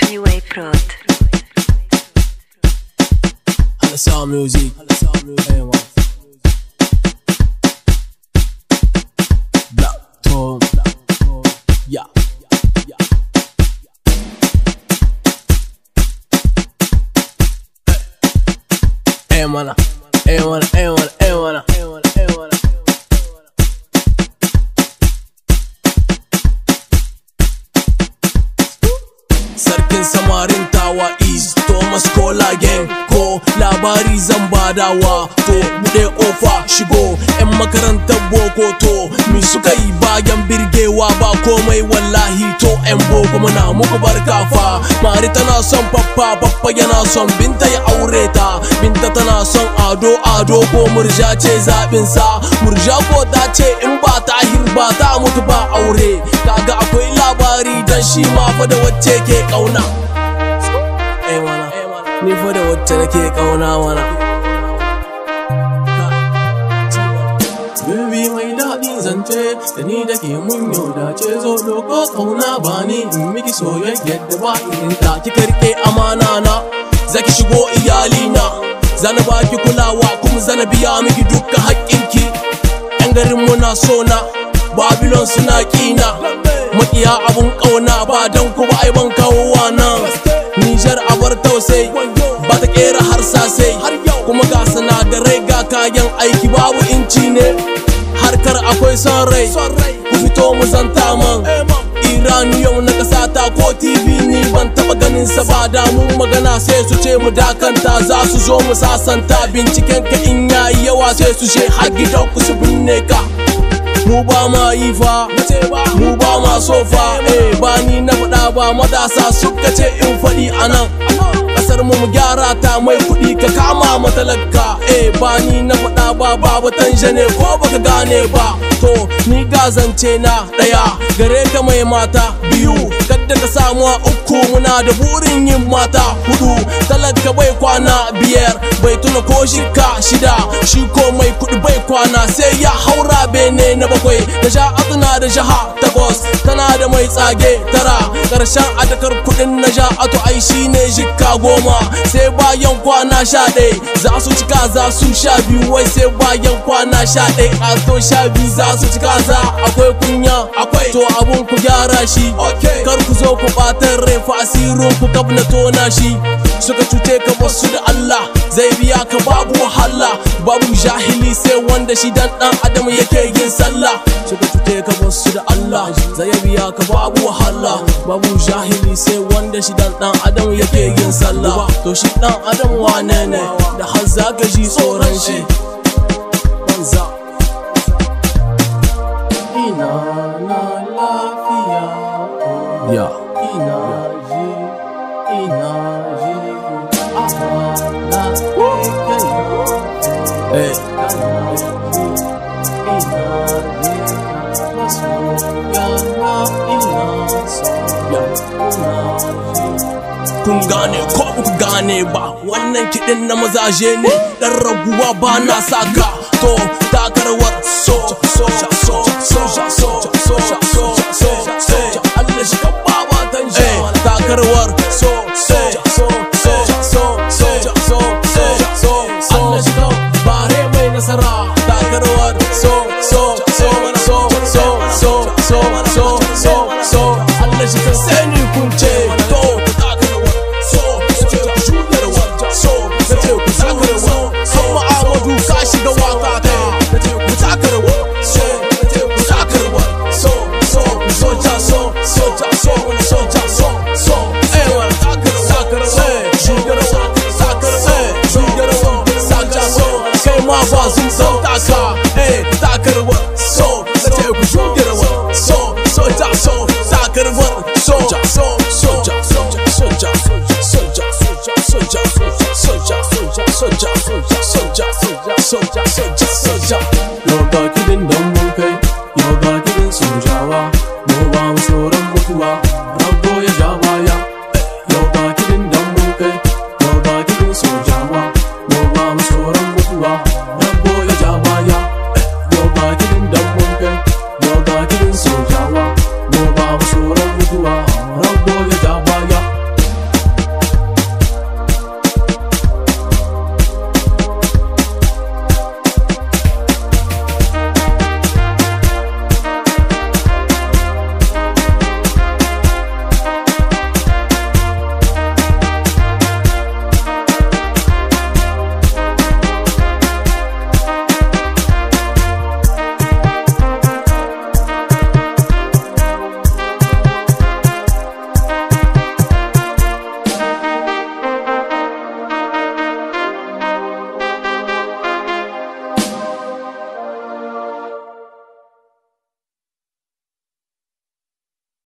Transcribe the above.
Freeway Prod. Halasa music. Hey, man. Black tone. Yeah. Hey, man. Hey, man. Hey, man. Hey, man. Hey, man. Hey, man. Sarkin samarin tawa is Thomas Kola gang ko labari zan badawa to bude ofa shigo yan makarantar boko to mi suka yi bayan birgewa ba komai wallahi to yan boko muna muku barka fa mari tana son pappa pappa yana son binta ya aure ta binta tana son ado ado ko murja ce zabin sa murja ko ta ce in ba ta ba ta mutu ba aure kaga akwai labari dan shi ma fa da wacce ke kauna eh mana ni fa da wacce nake kauna mana Baby mai daɗin zance da ni da ke mun yau da ce zo doko kauna ba ni in miki soyayya da ba irin ta ki karke amana na zaki shigo iyalina zana baki kulawa kuma zana biya miki dukkan haƙƙinki yan garin muna sona Babylon suna kina makiya abun kauna ba dan ku ba ai ban kawo nan Nijar abar tausai ba ta kera harsasai kuma ga sinadarai ga kayan aiki babu inci ne harkar akwai son rai ku fito mu zanta man Iranium na kasa ta ko TV ni ban taba ganin sa ba da mun magana sai su ce mu dakanta za su zo mu sasanta binciken ka in yayi yawa sai su ce har gidan ku su binne ka mu ba ma yi fa mu ba ma so fa eh ba ni na faɗa ba matasa suka ce in faɗi anan kasar mu mu gyara ta mai kuɗi ka kama matalaka eh ba ni na faɗa ba babu tanjane ko baka gane ba to ni gazance na ɗaya gare ka mai mata biyu kadda ka samu a uku muna da burin yin mata hudu talaka bai kwana biyar bai tuna ko shika shida shi ko mai kuɗi bai kwana sai ya haura bene na bakwai da sha na da jaha takwas tana da mai tsage tara ƙarshen adakar kuɗin na sha ato ai shine jikka goma sai bayan kwana sha ɗaya za su cika za su sha biyu wai sai bayan kwana sha ɗaya ato sha biyu za su cika za akwai kunya akwai to abun ku gyara shi kar ku zo ku ɓatar rai fa asirin ku kab na tona shi suka cuce ka wasu da Allah zai biya ka babu wahala babu jahili sai wanda shi dan dan adam yake yin sallah suka cuce ka wasu da Allah zai biya ka babu wahala babu jahili sai wanda shi dan dan adam yake yin sallah to shi dan adam wane ne da har zaka ji tsoron shi banza ina na lafiya ya ina ji ina ji amana kai eh kun gane ko ba ku gane ba wannan kiɗin na mazaje ne ɗan raguwa ba na saka to takarwar so so so so so so so so so Allah shi kan baba tan shi takarwar so so so so so so so so so Allah shi kan bare mai nasara takarwar so so so so so so so so so so Allah shi kan sani kun ce to takarwar so ce ku shugarwa so ce ku shugarwa amma Amadu ka shiga waka ta ce ku takarwa so ce ku takarwa so so so ja so so ja so so ja so so eh wa takarwa shugarwa takarwa shugarwa saja so kai ma ba sun san taka eh takarwa so ce ku shugarwa so so ja so takarwa so ja so so ja so ja so ja so ja so ja so ja so ja so ja so ja so ja so ja so ja so ja so ja yau ga kidin dan mun kai yau ga kidin sojawa mu ba mu tsoron mutuwa rago